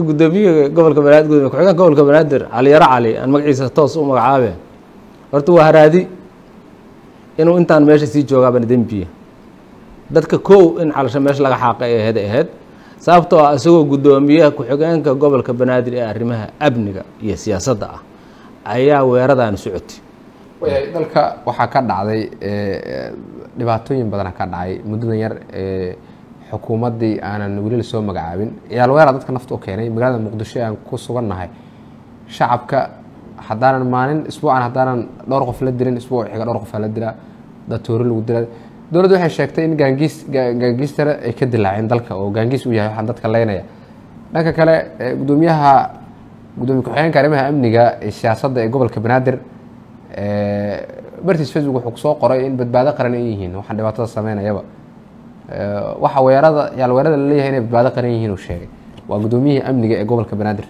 gudoomiye gobolka banaadir gudoomiye ku-xigeenka gobolka banaadir cali yaro cali aan magaciisa toos u magacaabe horta waa haraadi inuu intaan meesha sii joogaabana dembiya dadka kow in calasho meesha laga xaaqay ee aheyd aheyd sababtoo ah isagoo guddoomiyaha ku-xigeenka gobolka banaadir ee arrimaha amniga iyo siyaasadda ah ayaa weeradaani socotay wayahay dalka waxaa ka dhacday dhibaatooyin badana ka dhacay muddadan yar ee xukuumaddii aanan weli la soo magacaabin ciyaal weera dadka nafta u keenay magaalada muqdisho aan ku sugannahay shacabka haddaanan maalin isbuucan haddaanan dhowr qof la dilin isbuuc xiga dhowr qof la dilaa datoori lagu dilaa dowladdu waxay sheegtay in gaangiis gaangiistare ay ka dilaaceen dalka oo gaangiis uu yahay waxaan dadka leynaya dhanka kale gudoomiyaha gudoomiye ku-xigeenka arrimaha amniga ee siyaasadda ee gobolka banaadir bartiis facebook wuxuu kusoo qoray in badbaado qaran ay yihiin waxaan dhibaatada sameynayaba waxa weerada yaal weerada la leeyahay inay badbaado qaran yihiin uu sheegay waa gudoomiyihii amniga ee gobolka banaadir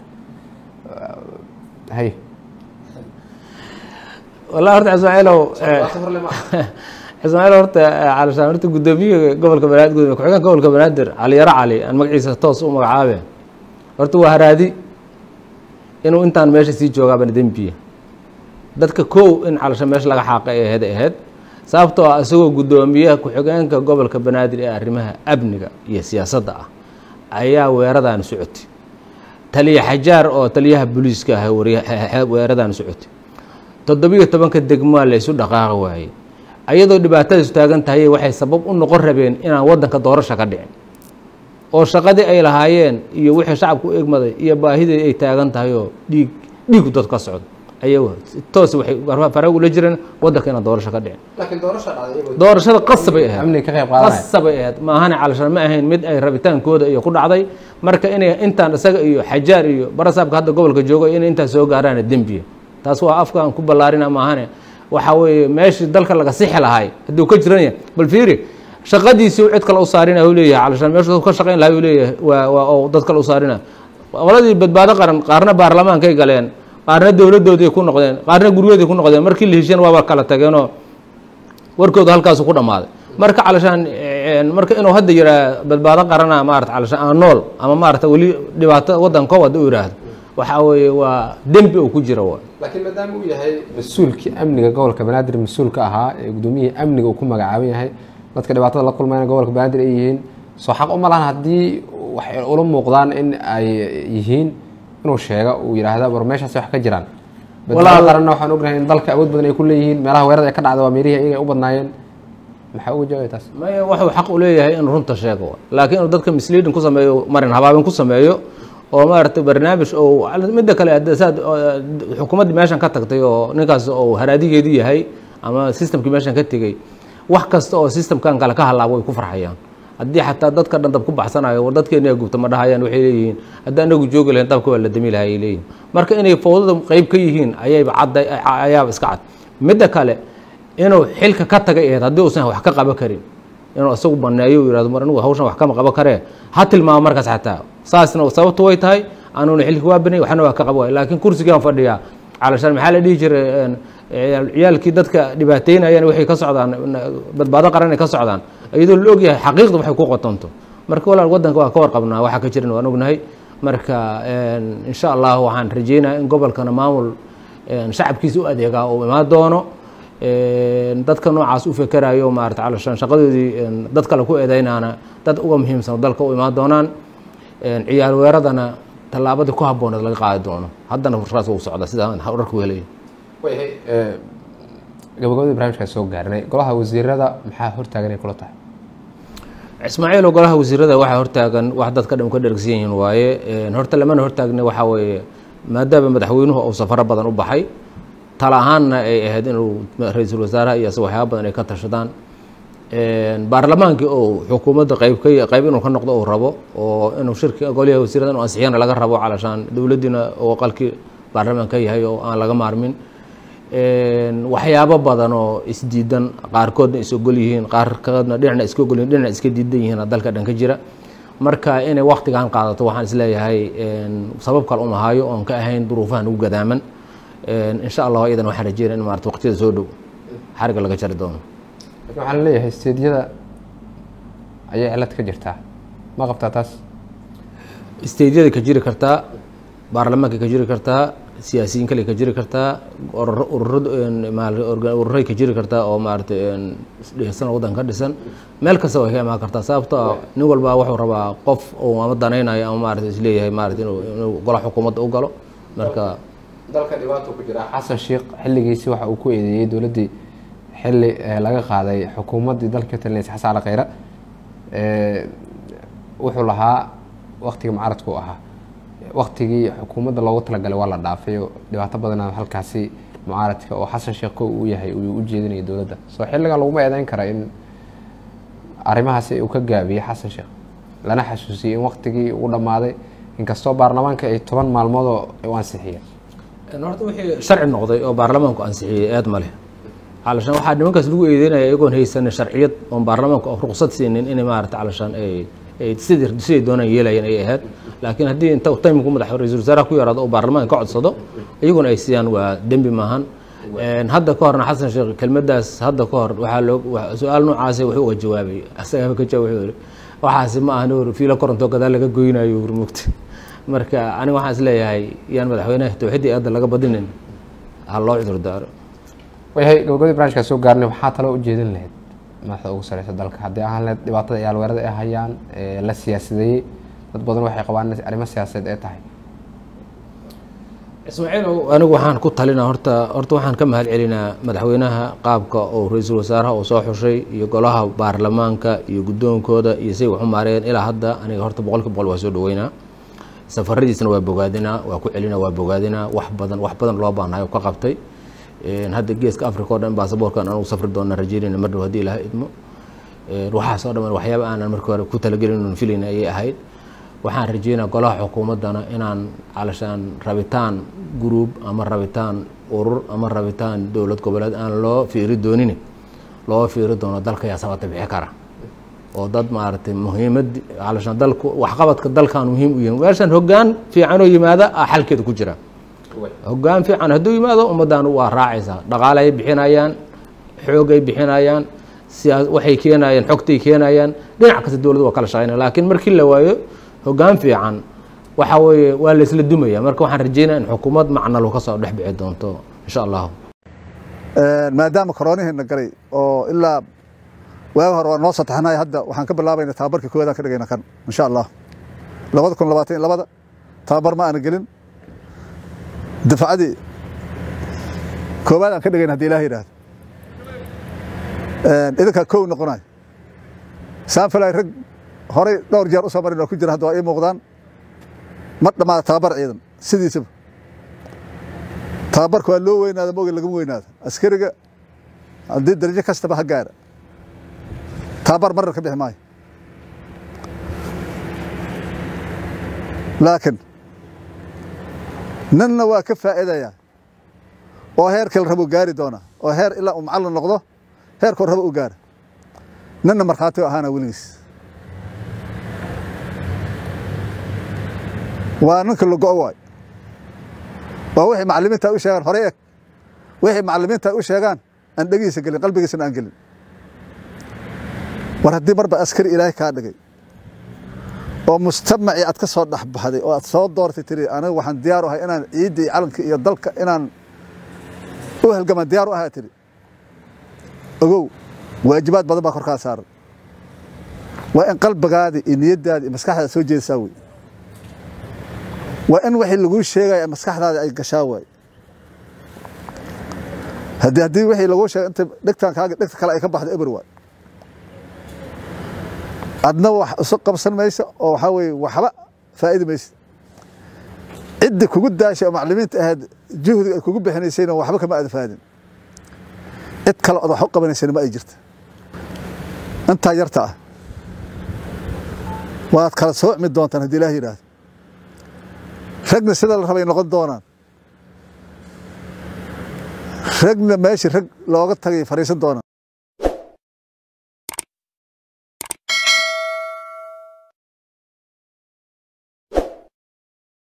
hay wallahi horta ismaaciilow ismaaciil horta calashaan horta guddoomiye gobolka banaadir gudoomiye ku-xigeenka gobolka banaadir cali yaro cali aan magaciisa toos u magacaabe horta waa haraadi inuu intaan meesha sii joogaabana dembiya dadka kow in calasho meesha laga xaaqay ee aheyd aheyd sababtoo ah isagoo guddoomiyaha ku-xigeenka gobolka banaadir ee arrimaha amniga iyo siyaasadda ah ayaa weeradaani socotay taliya xajaar oo taliyaha booliiska ah weeradaani socotay toddobiyo tobanka degmaa la ysu dhaqaaqi waayey ayadoo dhibaatadaisu taagan tahay waxay sabab u noqon rabeen inaan waddanka doorasha ka dhicin oo shaqadii ay lahaayeen iyo wixii shacabku u egmaday iyo baahidii ay taagan tahay oo dhiig dhiigu dad ka socdo ayago toos waxay farag ula jireen waddanka inaan doorasho ka dhicin laakiin doorasha dhacday doorashada qasabay ahayd amniga ka qayb qaadanaya qasabay ahayd maahane calashan ma ahayn mid ay rabitaankooda iyo ku dhacday marka inay intaan isaga iyo xajaar iyo barasaabka hadda gobolka joogo inay intaas soo gaaraana dembiya taas waa afka aan ku ballaarina maahane waxa weeye meeshii dalka laga sixi lahay hadduu ka jiran yahay bal fiiri shaqadiisii cid kale u saarina u leeyahay calashan meeshu ka shaqayn lahay u leeyahay waa waa oo dad kale u saarina qoladii badbaado qaran qaarna baarlamaankay galeen qaarna dowladdoodii ku noqdeen qaarna guryahoodii ku noqdeen markii la heshiyeen waaba kala tageenoo warkooda halkaasu ku dhammaaday marka calashaan marka inuu hadda yiraa badbaado qarana maarata calashaan aan nool ama maarata weli dhibaato waddanko wada u yidhaahdo waxaa weeye waa dembi uu ku jira wa laakiin maadaama uu yahay mas-uulkii amniga gobolka banaadir mas-uulka ahaa ee gudoomiyihii amniga uu ku magacaaban yahay dadka dhibaatada la kulmayna gobolka banaadir ay yihiin soo xaq uma lahan haddii waxay ula muuqdaan in ay yihiin inuu sheega uu yidhaahda war meeshaas wax ka jiraan badbaado qaranna waxaan ognahay in dalka awood badan ay ku leeyihiin meelaha weerada ay ka dhacda waa meelihii ayaga ay u badnaayeen maxaa uga jawaabay taas maya wuxuu xaq u leeyahay inuu runta sheego laakiin inuu dadka misleading ku sameeyo marin habaabin ku sameeyo oo maaragtay barnaamij oo midda kale saad xukuumaddii meeshan ka tagtay oo ninkaas oo haraadigeedii yahay ama systemkii meeshan ka tegey wax kasta oo systemkan kale ka halaabo way ku farxayaan haddii xataa dadka dhan dab ku baxsanayo war dadkeena gubta ma dhahayaan waxay leeyihiin haddii anagu joogi lahayn dabka waa la dami lahay ay leeyihin marka inay fowdada qeyb ka yihiin ayayba cadda ayaaba iska cad midda kale inuu xilka ka tagay ahayd haddii uusan wax ka qaban karin inuu isagu baneeyo u yihahdo mar anigu hawshan wax kama qaban karee ha tilmaamo markaas xataa saasna sababtu way tahay anuuna xilka waa banay waxna waa ka qaba waay laakiin kursigaan fadhiyaa calashaan maxaa la dhihi jiray ciyaalkii dadka dhibaateynayaan waxay ka socdaan badbaado qaran ay ka socdaan iyadoo la ogyahay xaqiiqda waxay ku qotonto marka walaal waddanka waa ka warqabnaa waxaa ka jiran waan ognahay marka insha allah waxaan rajeynaya in gobolkana maamul shacabkiisa u adeegaa uu imaan doono dadka noocaas u fekerayo maarata calashaan shaqadoodii dad kale ku eedeynaana dad uga muhiimsan dalka u imaan doonaan ciyaal weeradana tallaabadii ku habbooneed laga qaadi doono haddana fursaas uu socda sidaan dharku helaya wayahay gabagabadii barnamijkaa soo gaarnay golaha wasiirada maxaa hortaagan ay kula tahay ismaaciil oo golaha wasiirada waxaa hortaagan wax dadka dhan ka dhergsan yihiin waaye horta lamana hortaagna waxaa weeye maadaama madaxweynuhu uu safaro badan u baxay tala ahaanna ay ahayd inuu ra-iisul wasaaraha iyo asag waxyaaba badan ay ka tashadaan baarlamaankii oo xukuumadda qayb ka qayb inuu ka noqdo uu rabo oo inuu shirki goliyaha wasiirada inuu ansixiyana laga rabo calashaan dowladdiina oo qalkii baarlamaan ka yahay oo aan laga maarmin waxyaabo badan oo isdiidan qaarkoodna is ogol yihiin qaarkoodna dhinacna iska ogol yihin dhinac iska diidan yihiin dalka dhan ka jira marka inay waktigan qaadato waxaan isleeyahay sabab kale uma hayo oon ka ahayn duruufahan ugu gadaaman insha allah iyadan waxaan rajeynaya in maarata waqtiyada soo dhow xariga laga jari doono lakin waxaa la leeyahay steedyada ayay cilad ka jirtaa ma qabtaa taas steydyada ka jiri kartaa baarlamaanka ka jiri kartaa siyaasiyiin kale ka jiri kartaa ururay ka jiri kartaa oo maarata dhisan waddan ka dhisan meel kasta way ka imaan kartaa sababto ah nin walba wuxuu rabaa qof uu ama danaynayo ama maarata isleeyahay maarata inuu gola xukuumadda u galo marka dalka dhibaato ku jira xasan sheekh xilligiisi waxa uu ku eedeeyey dowladdii xilli laga qaaday xukuumaddii dalka talinaysa xasan ali khayre wuxuu lahaa waktigii mucaaradku u ahaa waktigii xukuumadda loogu talagalay waa la dhaafay oo dhibaato badana halkaasi mucaaradka oo xasan sheekh ko uu yahay uu u jeedinaya dowladda soo xilligan laguma eedeyn kara in arrimahaasi uu ka gaabiyey xasan sheekh lana xasuusiyey in waktigii uu dhammaaday inkastoo baarlamaanka ay toban maalmoodoo u ansixiyeen horta wixii sharci noqday oo baarlamaanku ansixiyey eed ma leh calashaan waxaa nimankaas lagu eedeynaya iyagoon haysanin sharciyad oon baarlamaanku ruqsad siinin inay maarata calashaan ay ay sidii siday doonaan yeelayeen ay ahayd laakiin haddii inta taymku madax ra-isul wasaaraha ku yaraado oo baarlamaanka ka codsado iyaguna ay siiyaan waa dembi maahan hadda ka horna xasan sheekh kelmadaas hadda ka hor waxaa loo su-aal noocaasi wuxuu uga jawaabay asagaba ka jawaab wuxuu waxaasi ma ahan ur fiilo koronto gadaal laga goynayo ur mugta marka aniga waxaan is leeyahay yaan madaxweynaha tawxiiddii aadda laga badinin ha loo cudur daaro wayahay gabagabadii barnaamijkaa soo gaarnay waxaa taloo ujeedin lahayd madaxda ugu sareysa dalka haddii ahaan lahayd dhibaatada ciyaal weerada ay hayaan la siyaasideeyey dad badan waxay qabaan in arrimo siyaasadeed ay tahay ismaaciil anigu waxaan ku talinaa horta horta waxaan ka mahad celinaa madaxweynaha qaabka oo ra-iisul wasaaraha uu soo xushay iyo golaha baarlamaanka iyo guddoonkooda iyo say waxu maareen ilaa hadda aniga horta boqolki boqol waa soo dhaweynaa safaradiisna waa bogaadinaa waa ku celinaa waa bogaadinaa wax badan wax badan loo baahnayo ka qabtay hadda geeska africa o dhan baasaboorkan anugu safri doona rajeynayna mar dhow hadii ilaha idmo waxaas oo dhan waxyaaba aanan markii hore ku talagelin filayna ayay ahayd waxaan rajeynaa golaha xukuumaddana inaan calashaan rabitaan guruub ama rabitaan urur ama rabitaan dowlad goboleed aan loo fiiri doonin loo fiiri doono dalka yaa sabata bixi kara oo dad maaragtay muhiimad calashaan dalku waxqabadka dalkan muhiim u yihin meeshan hoggaan fiicanoo yimaada a xalkeeda ku jira hoggaan fiican hadduu yimaado ummaddan waa raacaysaa dhaqaalay bixinayaan xoogay bixinayaan siyaa waxay keenayaan xogtay keenayaan dhinac kasta dowladda waa kala shaqeynaya laakiin markii la waayo hoggaan fiican waxa weeye waa la isla dumaya marka waxaan rajeynaya in xukuumad macnalo ka soo dhex bixi doonto insha allahu maadaama koroonihiina galay oo ilaa waaga hore waa noo sataxnay hadda waxaan ka bilaabayna tababarka koowaadaan ka dhigayna kan insha allah labada kun labaatan iyo labada tababar ma aana gelin dafacadii koowaad aan ka dhigayn hadii ilaah yidhaahdo idinkaa kow noqonay saanfalay rag horay dhowr jeer u soo marin oo ku jira hadda waa ii muuqdaan ma dhammaada tababar ciidan sidiisaba tababarka waa loo weynaada maogi lagama weynaado askariga haddii darajo kastaba ha gaara tababar marar ka bixi maayo laakiin ninna waa ka faa'iidayaa oo heerkii la rabo gaari doona oo heer ilaa uu macallin noqdo heerkuu rabo u gaara ninna markhaati ahaana weligiis waa ninka lago waay waa wixii macallimiinta u sheegaan horey eg wixii macallimiinta u sheegaan aan dhegihiisa gelin qalbigiisana aan gelin war haddii marba askari ilaahay kaa dhigay oo mujtamacii aad ka soo dhexbaxday oo aad soo doortay tiri aniga waxaan diyaar u ahay inaan ciidda iyo calanka iyo dalka inaan u halgamaan diyaar u ahaa tiri ogow waajibaad badan baa korkaa saaran waa in qalbigaadii iyo niyaddaadii iyo maskaxdaada soo jeedisaa wey waa in wixii laguu sheegaya maskaxdaada ay gashaa waay haddii haddii wixii laguu sheegay inta dhegtaan kaaga dhegta kale ay ka baxdo eber waay adna wax isu qabsan maysa oo waxaa weeye waxba faa'idi maysa cidda kugu daashay oo maclimiinta ahayd juhdiga ay kugu bixinaysayna waxba kama aada faadin cid kale ood wax u qabanaysayna ma ay jirta intaa yarta ah waad kala soocmi doontaan haddii ilaah yidhaahdo ragna sida la rabay noqon doonaan ragna meeshii rag looga tagay fadhiisan doonaan